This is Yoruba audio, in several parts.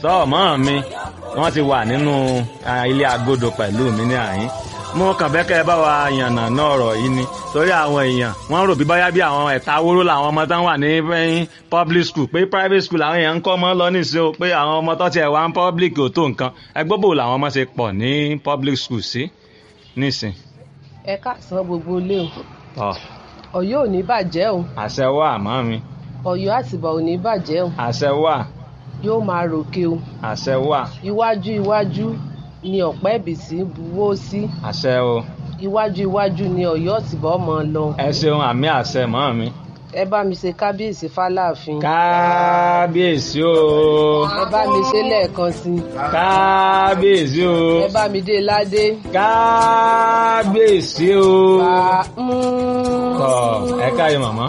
tọ́ mọ́ mi wọ́n ti wà nínú ah, ilé agodo pẹ̀lú mi ní àyín mo kàn fẹ́ kẹ́ ẹ bá wa yànnà náà ọ̀rọ̀ yìí ni torí àwọn èèyàn wọ́n rò bí báyá bí àwọn ẹ̀ta wóró làwọn ọmọ tán wà ní eh, public school pé private school làwọn èèyàn ń kọ́ ọmọ lọ nísìnyí o pé àwọn ọmọ tó tiẹ̀ wá ń public ò tó nǹkan ẹgbẹ́ bò làwọn ọmọ ṣe pọ̀ ní public school sí nísìn ẹ káàsán gbogbo ilé o tọ́ Ọ̀yọ́ ò ní bàjẹ́ o àṣẹ wà mọ́ mi Ọ̀yọ́ àtìbà ò ní bàjẹ́ o àṣẹ wà yóò máa ròkè o àṣẹ wà iwájú iwájú ni ọ̀pẹ́ ìbísí buwó sí àṣẹ o iwájú iwájú ni Ọ̀yọ́ àtìbà ọmọ lọ ẹ ṣeun àmì àṣẹ mọ́ mi. ẹ bá mi ṣe kábíyèsí fáláàfin kábíyèsí o ẹ bá mi ṣe lẹ́ẹ̀kan sí i kábíyèsí o ẹ bá mi dé ládé kábíyèsí o. bá tọ ẹ káyọ màmá.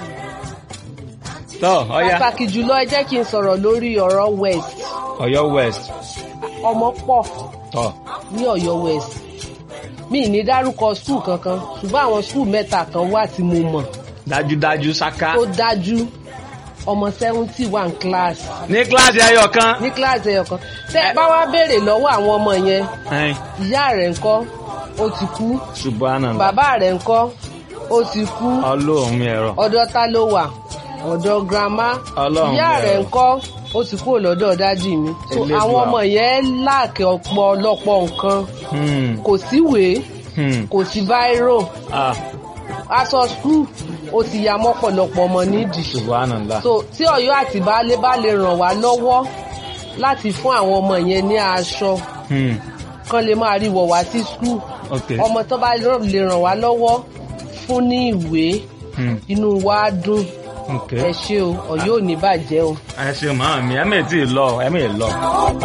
tọ ọya pàtàkì jùlọ ẹ jẹ́ kí n sọ̀rọ̀ lórí ọ̀rọ̀ west Ọ̀yọ́ west ọmọ pọ̀ tọ ní Ọ̀yọ́ west mi ì ní dárúkọ skul kankan ṣùgbọ́n àwọn skul mẹ́ta kan wà tí mo mọ̀ dájúdájú ṣáká. tó dájú ọmọ seventy one class ní kíláàsì ẹyọ kan. ní kíláàsì ẹyọ kan tẹ ẹ bá wá béèrè lọ́wọ́ àwọn ọmọ yẹn ẹn, ìyá rẹ̀ ńkọ́ ó ti kú subhanallah bàbá rẹ̀ ńkọ́ ó ti kú ọlọ́run mi ẹ̀rọ. ọ̀dọ̀ ta ló wà ọ̀dọ̀ grandma Ọlọ́run ìyá bẹ̀rẹ̀. rẹ̀ ńkọ́ ó ti kúrò lọ́dọ̀ dájì mi so Elédùà. àwọn ọmọ yẹn láàkì ọ̀pọ̀lọpọ̀ nǹkan Hmm, kò síwèé hmm, kò sí báírò ah, aṣọ skul ó ti ya mọ́pọ̀lọpọ̀ ọmọ nídìí subhanallah. so tí Ọ̀yọ́ àti baálé bá lè ràn wá lọ́wọ́ láti fún àwọn ọmọ yẹn ní aṣọ Hmm, kán lè máa rí wọ̀ wá sí skul ok. ọmọ tó bá lè ràn wá lọ́wọ́ fún ní ìwé Hmm, inú wa á dùn ok. ẹ ṣé o Ọ̀yọ́ ò ní bàjẹ́ o. ẹ ṣe màá mi ẹ mẹ́ẹ̀ tí ì lọ ẹ mẹ́ẹ̀ lọ.